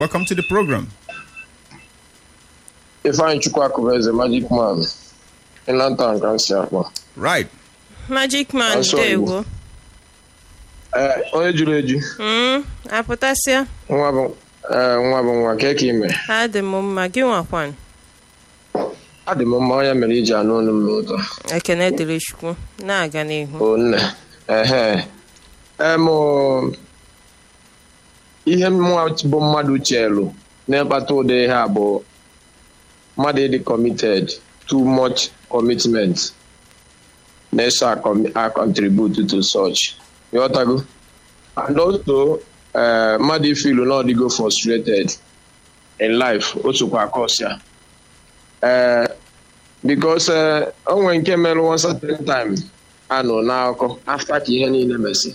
Welcome to the program. Ifeanyi Chukwu Akụbeze Magic Man Ịlanta ka si akpọ Right. Magic man Asọ Igbo. ndewo ee onye juru eju Mm, apụtasịa nwa bụ ee nwa bụ nwa ka eke ime adị m mma gị nwakwan adị m mma onye mere iji anụ olu m n'ụtọ ekene dịrị chukwu na-aga n'ihu o nne ehe em ihe mụnwa bụ mmadụ chelu na-akpata ụdị ihe a bụ mmadụ ịdị committed too much commitment na-eso a contribute to such ịghọtago and also eh, mmadụ ifilu na ọdịgo frustrated in life o sokwa cause ya ee because eh, o nwere nke mere one certain time anọ n'akụkọ after ka ihe niile mesi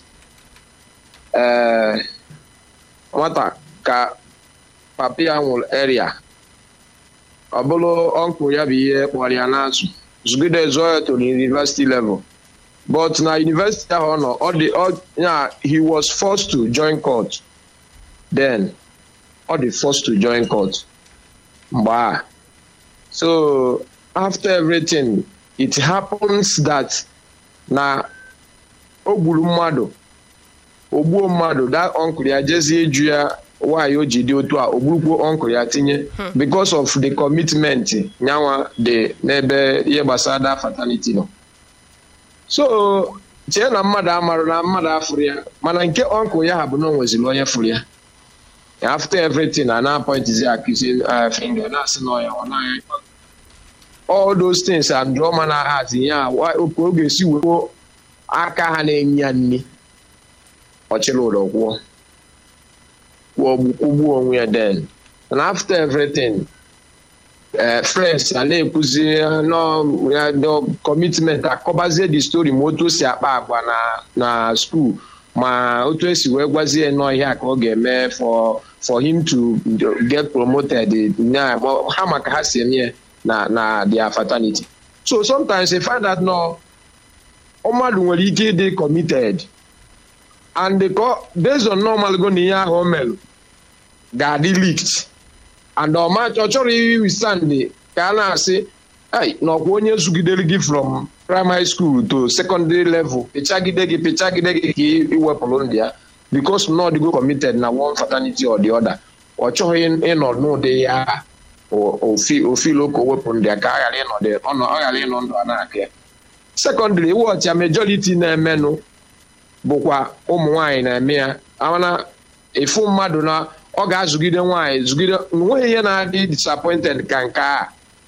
ee nwata ka papa ya nwụrụ area ọ bụrụ ọnkụ ya bụ ihe kpọrọ ya n'azụ zugide zụọ ya to the university level but na university ahụ ọ nọ ọ dị ọ ya he was forced to join court then ọ dị forced to join court mgbe a so after everything it happens that na o gburu mmadụ o gbuo mmadụ that uncle ya jezie eju ya nwaanyị o ji dị otu a o gburukwuo uncle ya tinye because of the commitment nyanwa dị n'ebe ihe gbasara that fatality nọ so chee na mmadụ amarụ na mmadụ afụrụ ya mana nke uncle ya ha bụ na o nweziri onye fụrụ ya after everything a na-apọintizi akụzi finger na-asị na ọya ọ naghị all those things and drama na heart ya oke oge si wepụ aka ha na-enye ya nri ọchịrị ụlọ kwụọ kwụgbuo onwe ya den and after everything eh, friends a na-ekwuzi no ya no commitment akọbazie the story ma otu o si akpa agwa na na school ma otu esi wee gwazie nọ ihe a ka ọ ga-eme for for him to get promoted na ha maka ha si eme ya na na their fraternity so sometimes you find out no mmadụ nwere ike ịdị committed and the based on normal go na ihe ahụ o merụ ga-adị leaked and ọma ọ chọrọ withstand ka a na-asị "Ai, na ọkwa onye zugidere gị from primary school to secondary level pịchagide gị pịchagide gị ka ị iwepụrụ ndị ya because na ọdịgo committed na one fraternity or the other ọ chọghị ịnọ n'ụdị ya ofilo ka o wepụ ndị ya ka ọ ghara ịnọdụ ọ ghara ịnọ ndụ a na-aka ya sekọndịrị iwu ọcha majority na-emenụ bụkwa ụmụ nwaanyị na-eme ya mana ịfụ mmadụ na ọ ga-azụgide nwaanyị zụgide nweghị ihe na-adị disappointed ka nke a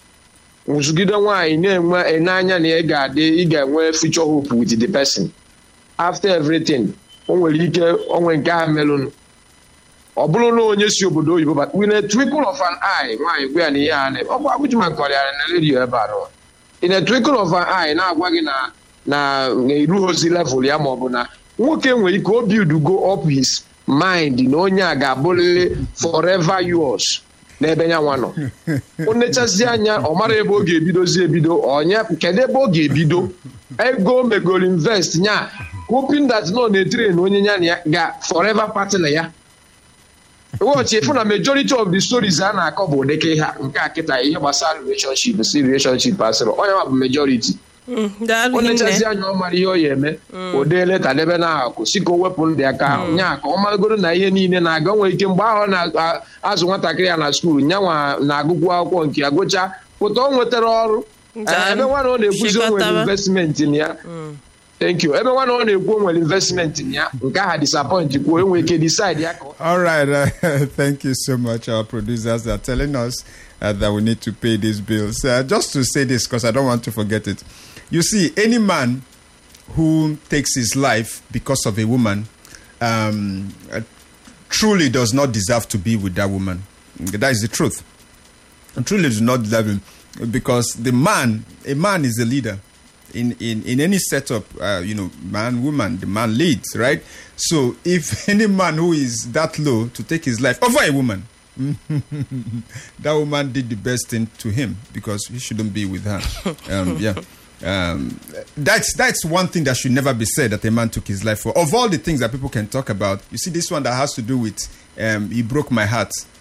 zụgide nwaanyị na-enwe n'anya na ị ga-adị ị ga-enwe future hope with the person after everything o nwere ike onwe nke ha melụnụ ọ bụrụ na onye si obodo oyibo but with a twinkle of an eye nwaanyị gwa ya na ihe a na ọ bụ agụjima kọrịara na redio ebe a nọ in a twinkle of an eye na-agwa gị na na erughịzi level ya ma ọ bụ na nwoke nwere ike obi udugo up his mind na onye a ga-abụrịrị forever yours n'ebe ya nwa nọ o nechazi anya ọ mara ebe ọ ga-ebidozi ebido onye kedu ebe ọ ga-ebido ego megoro invest nya hoping that nọ na-etire na onye ya na ya ga forever partner ya wọchị ịfụ na majority of the stories a na-akọ bụ ụdịka ihe nke a kịta ihe gbasara relationship si relationship asịrị onye ma bụ majority Mm, daalụ o nechazi hinne anya ọ mara ihe ọ ya eme o dee leta debe na akụ si ka o wepụ ndị aka ahụ nya ka ọ maragoro na ihe niile na-aga o nwere ike mgbe ahụ ọ na-azụ nwatakịrị ya na skuul nyanwa na-agụkwu akwụkwọ nke ya gụchaa pụta o nwetara ọrụ Daalụ. Eh, ebe nwa na ọ na-ekwuzi o nwere Chịkọtaba. investment na ya thank you ebe nwa na ọ na-ekwu o nwere investment na ya nke aha disappoint kwuo enwere ike decide ya ka ọ All right. Uh, thank you so much. Our producers are telling us uh, that we need to pay these bills. Uh, just to say this, because I don't want to forget it. You see, any man who takes his life because of a woman um, uh, truly does not deserve to be with that woman. That is the truth. truly do not deserve him because the man, a man is a leader. In, in, in any setup, uh, you know, man, woman, the man leads, right? So if any man who is that low to take his life over a woman, that woman did the best thing to him because he shouldn't be with her. Um, yeah. Um, that's that's one thing that should never be said that a man took his life for. Of all the things that people can talk about, you see this one that has to do with um, he broke my heart.